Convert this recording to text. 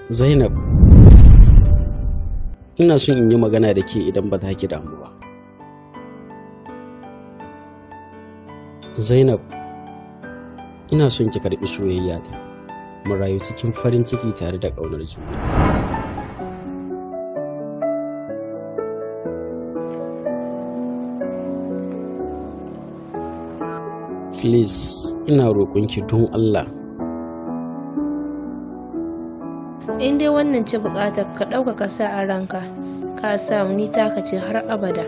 Zainab, ina son in yi magana da ke idan ba za ki damu ba. Zainab, ina son ki karɓi soyayya ta. Mu rayu cikin farin ciki tare da ƙaunar juna. Please, ina roƙonki don Allah. in dai wannan ce buƙatar ka ɗauka ka sa a ranka ka samu ni taka ce har abada